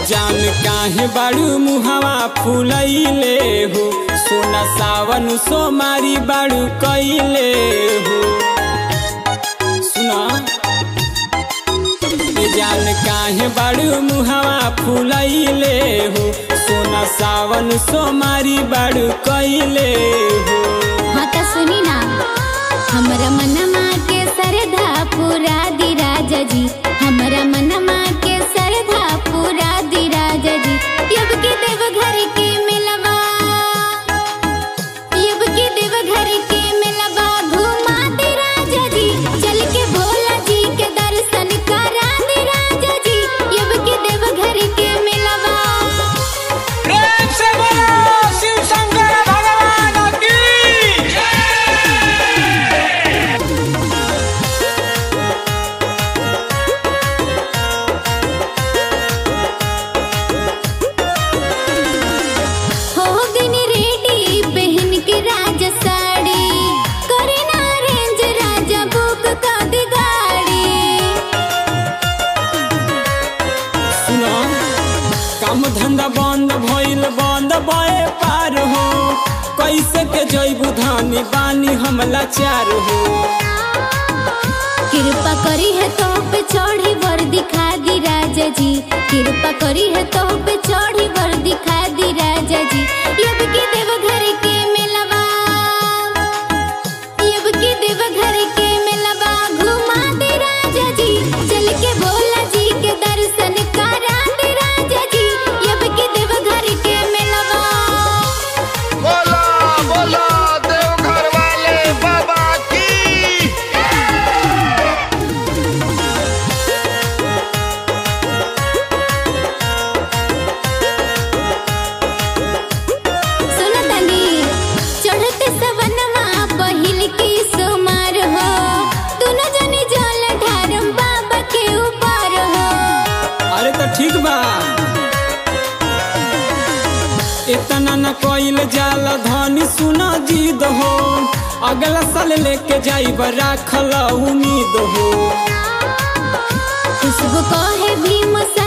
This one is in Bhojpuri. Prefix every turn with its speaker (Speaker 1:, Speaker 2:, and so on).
Speaker 1: जान काहे बाड़ू मुहावा फूलैले हो सोना सावन सोमारी बाड़ू कैले हो सुना ए जान काहे बाड़ू मुहावा फूलैले हो सोना सावन सोमारी बाड़ू कैले हो
Speaker 2: हाँ त सुनी ना हमरा मनमा के सरधा पूरा दी राजा जी हमरा मनमा के सरधा पूरा दी राजा जी यब के देव घर के मिलवा यब के देव घर के मिलवा घुमा दे राजा जी चल के भोला जी के दर्शन करा दे राजा जी यब के देव घर के मिलवा
Speaker 3: प्रेम से बोलो शिव शंकर भगवान की
Speaker 2: हो गनी रेडी पहन के राजा साड़ी करे ना रेंज राजा बुक का दी गाड़ी
Speaker 1: सुनो काम धंधा बंद भइल बंद बए पार हो कैसे के जैबू धानी बानी हम लाचार हो
Speaker 2: कृपा करी है तो पे चढ़ी वर दिखा दी राजा जी कृपा करी है तो पे चढ़ी वर दिखा दी राजा जी यब के देव घर के मिलवा यब के देव घर के मिलवा घुमा दे राजा जी चल के भोला जी के दर्शन करा दे राजा जी यब के देव घर के मिलवा
Speaker 4: बोला बोला देवघर वाले बाबा की
Speaker 2: सुन तनी चढ़ते सवनमा पहिल की सुमार हो दोनों जने जल ढारम बाबा के ऊपर हो
Speaker 1: अरे तो ठीक बा इतना न कोइल जाला धनी सुना जीद हो अगला साल लेके जाइब राखल उम्मीद हो
Speaker 2: खुशबू कहे भीम सा